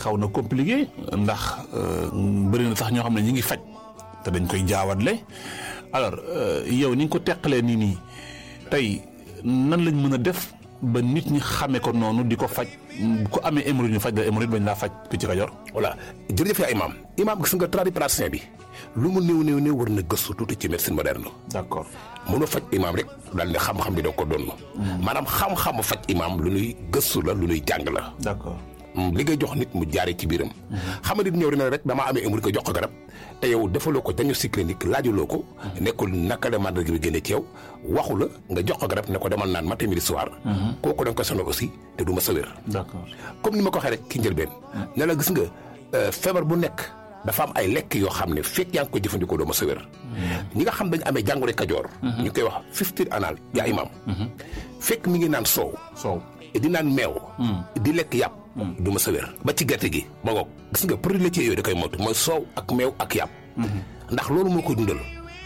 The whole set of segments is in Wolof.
xaw na compliqué ndax bëri na sax ñoo xam ne ñi ngi faj te dañ koy jaawatle alors yow ni nga ko teqalee nii nii tey nan lañ mën a def ba nit ñi xamee ko noonu di ko faj bu ko amee hémorroïde ñu faj la hémorroïde bañ laa faj ku ci Kajoor. voilà jërëjëf yaa imaam imaam gis nga tradipraticien bi lu mu néew néew néew war na gëstu tuuti ci médecine moderne. d'accord mënoo faj imaam rek daal ne xam-xam bi doo ko doon. maanaam xam-xamu faj imaam lu ñuy gëstu la lu ñuy jàng la. d'accord. li ngay jox nit mu jaaree ci biiram. xam nga nit ñëw dina rek damaa amee hémorroïde ko jox ko garab te yow defaloo ko diagnostic clinique laajuloo ko. nekkul naka la màndarga bi génne ci yow waxu la nga jox ko garab ne ko demal naan matin midi soir. kooku da nga koy sonal aussi te du ma sa wér. d'accord comme ni ma ko waxee rek ki njëlbeen. ne la gis nga feebar bu nekk dafa am ay lekk yoo xam ne fekk yaa ngi ko jëfandikoo doo ma sa wér. ñi nga xam dañu amee jàngoro Kajoor. ñu koy wax fifteen anal yaa imaam. fekk mi ngi naan soow. soow di naan meew. di lekk yàpp. du ma sa wér ba ci gerte gi ma ngoog gis nga produit laitier yooyu da koy moytu mooy soow ak meew ak yàpp. ndax loolu moo koy dundal.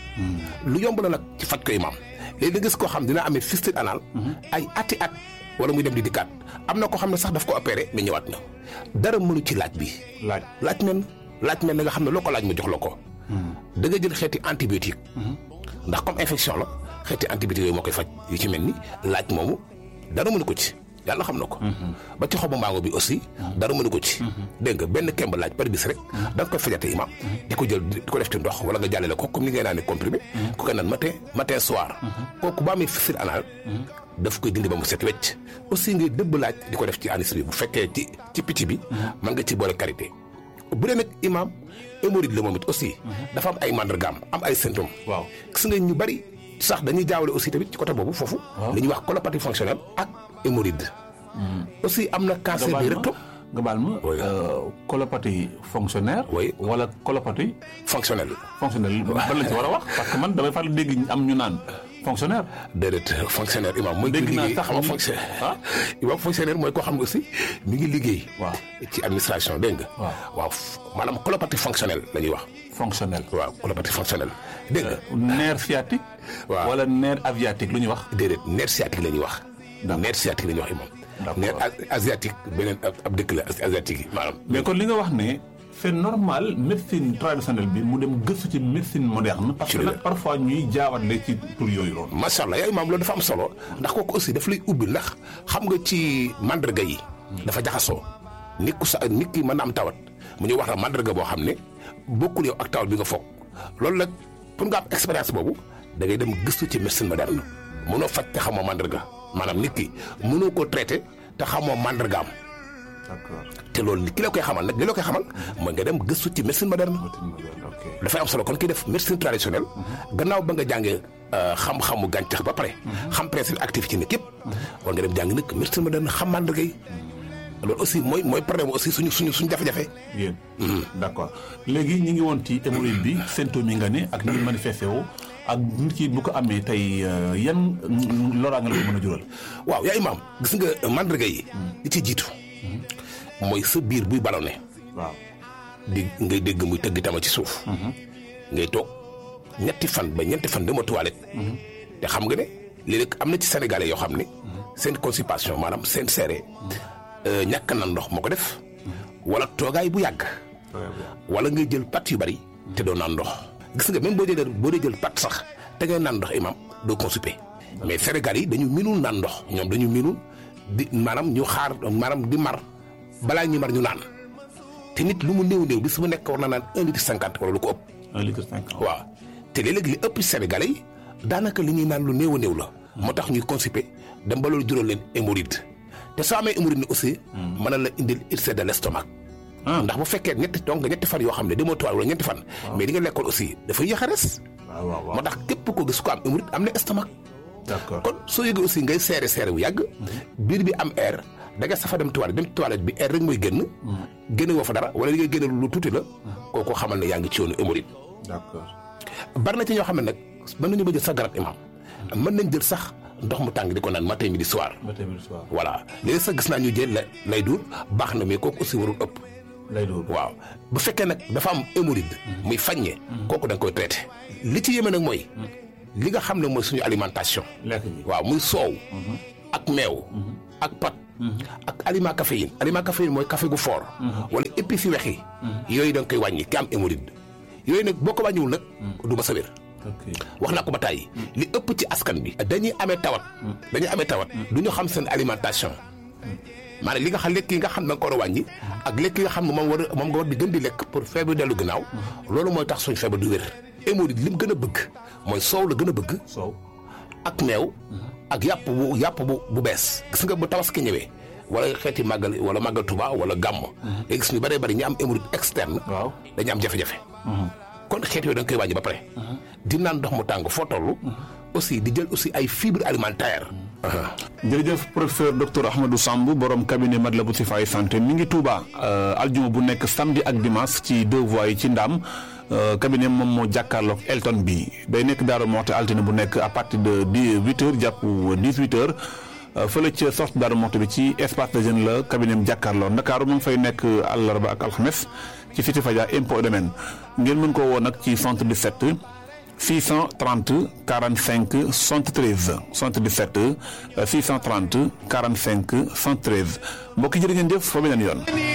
lu yomb la nag ci faj ko imaam léegi da gis koo xam dina amee fistule anal. ay ati at wala muy dem di dikkaat am na koo xam ne sax daf ko opéré mais ñëwaat na dara mënu ci laaj bi. laaj laaj men laaj men na nga xam ne loo ko laaj mu jox la ko. da nga jël xeeti antibiotique. ndax comme infection la xeeti antibiotique yooyu moo koy faj yu ci mel ni laaj moomu dara mënu ko ci. yàlla xam na ko. ba ci xobu mbaango bi aussi. dara mënu ko ci. dégg nga benn kemb laaj par bis rek. da nga koy fajate imam di ko jël di ko def ci ndox wala nga jàllale ko comme ni ngay naan comprimé. ku koy naan matin matin soir. kooku ba amee fistule anal. daf koy dindi ba mu set wecc. aussi ngay dëbb laaj di ko def ci anis bi bu fekkee ci ci picc bi. mën nga ci boole karité. bu dee nag imam hémorroïde la moom it aussi. dafa am ay mandargaam am ay symptômes. waaw gis nga ñu bari sax dañuy jaawale aussi tamit ci côté boobu foofu. li ñuy wax colopathie fonctionnelle ak hémorroïde. aussi am na cancer du rectum. nga baal ma colopathie fonctionnaire. oui wala colopathie. fonctionnelle. fonctionnelle ban lañ ci war a wax parce que man damay faral dégg am ñu naan fonctionnaire. déedéet fonctionnaire imam mooy. dégg naa liggéey sax xam nga ñu- fonctionnaire. ah imam fonctionnaire mooy koo xam ne aussi mi ngi liggéey. waaw ci administration dégg nga. waaw waaw maanaam colopathie fonctionnelle la ñuy wax. fonctionnel. waaw colopathie fonctionnelle dégg nga. nerf sciatique. waaw. wala nerf aviatique lu ñuy wax. déedéet nerf sciatique la ñuy wax. D'accord. nerf sciatique la ñuy wax imam. D'accord. nerf a- asiatique beneen ab ab dëkk la asiatique yi maanaam. mais kon li nga wax ne c'est normal médecine traditionnelle bi mu dem gëstu ci médecine moderne. parce que Ci la. nag parfois ñuy jaawatle ci tur yooyu loolu. macha allah yaay maam loolu dafa am solo ndax kooku aussi daf lay ubbi ndax xam nga ci mandarga yi. dafa jaxasoo nit ku sa nit ki mën na am tawat mu ñu wax la mandarga boo xam ne bokkul yow ak tawat bi nga foog loolu nag pour nga am expérience boobu da ngay dem gëstu ci médecine moderne mënoo faj te xamoo mandarga maanaam nit ki mënoo koo traité te xamoo mandargaam d'accord te loolu ki la koy xamal nag li la koy xamal mooy nga dem gëstu ci médecine moderne. ok dafay am solo kon kii def médecine traditionnelle gannaaw ba nga jàngee xam-xamu gàncax ba pare xam principe actif ci nit yëpp war nga dem jàng nag médecine moderne xam màndarga yi loolu aussi mooy mooy problème aussi suñu suñu suñu jafe-jafe yéen d'accord léegi ñi ngi woon ci hémorroïde bi symptômes yi nga ne ak ni manifesté woo ak nit ki bu ko amee tey euh, yan loraange la ko mën a jural. waaw yaa imaam gis nga màndarga yi li ci jiitu mooy sa biir buy ballonné waaw di ngay dégg muy tëgg tama ci suuf ngay toog ñetti fan ba ñetti fan dama toilette te xam nga ne léeg-léeg am na ci sénégalais yoo xam ne seen constipation maanaam seen seere ñàkk na ndox moo ko def wala toogaay bu yàgg wala ngay jël pat yu bari te doo naan ndox gis nga même boo dee boo dee jël pat sax te ngay naan ndox imam doo constipé mais sénégalais yi dañu minul naan ndox ñoom dañu minul di maanaam ñu xaar maanaam di mar balaa ñu mar ñu naan te nit lu mu néew néew bis bu nekk war na naan un litre cinquante wala lu ko ëpp un litre cinquante. waaw te léeg-léeg li ëpp sénégalais yi daanaka li ñuy naan lu néew a néew la moo tax ñuy constipé dem ba loolu jural leen hémorroïde te soo amee hémorroïde ni aussi mën na la indil ulcère de l'estomac ndax bu fekkee ñetti donc nga ñetti fan yoo xam ne demoo toile wala ñetti fan mais di nga lekkoon aussi dafay yéex a res waaw waaw waaw moo tax képp ko gis ko am hémorroïde am na estomac d'accord kon soo yëgee aussi ngay seere seere bu yàgg biir bi am air da nga safa dem toilette dem toilette bi air rek mooy génn génne woo fa dara wala li ngay génne lu tuuti la kooku xamal ne yaa ngi ci yoonu hémorroïde d'accord bari na ci ñoo xam ne nag mën nañu ba jël sax garab imam mën nañ jël sax ndox mu tàng di ko naan matin midi soir ba tamit soir voilà léegi sax gis naa ñu jël la lay duur baax na mais kooku aussi warul ëpp lay doon waaw bu fekkee nag dafa am hémorroïde muy faññe kooku da nga koy traité li ci yéeme nag mooy li nga xam ne mooy suñu alimentation lekk gi waaw muy soow ak meew ak pat ak aliment caféine aliment caféine mooy café gu fort wala épices yu wex yi yooyu da nga koy wàññi ki am hémorroïde yooyu nag boo ko wàññiwul nag du ma sa wér wax naa ko ba tàyyi li ëpp ci askan bi dañuy amee tawat dañuy amee tawat du ñu xam seen alimentation maanaam li nga xam lekk yi nga xam ne da nga ko war a wàññi ak lekk yi nga xam ne moom war moom nga war di gën di lekk pour feebar dellu ginnaaw loolu mooy tax suñ feebar du wér hémorroïde li mu gën a bëgg mooy soow la gën a bëgg soow ak meew ak yàpp bu yàpp bu bu bees gis nga bu tabaski ñëwee wala xeeti màggal wala màggal Tuba wala gàmm léegi gis ñu bëree bëri ñi am hémorroïde externe waaw dañu am jafe-jafe kon xeet yooyu da nga koy wàññi ba pare di naan ndox mu tàng foo toll aussi di jël aussi ay fibres alimentaires jërëjëf professeur docteur Ahmadou Samb borom cabinet Matlaboul Chifaay santé mi ngi Touba aljuma bu nekk samedi ak dimanche ci deux voies yi ci Ndam cabinet moom moo jàkkaarloog Elton bi day nekk Daaru Moxte altine bu nekk à partir de dix huit heures jàpp dix huit heures fële ca sorte Daaru Moxte bi ci espace de jeune la cabinet am jàkkaarloo Ndakaaru mu ngi fay nekk àllarba ak alxames ci Cité Fadia impôt domaine ngeen mën koo woo nag ci 77 630 45 73 77 630 45 73 mbokki jërë ngeen jëf fa beneen yoon.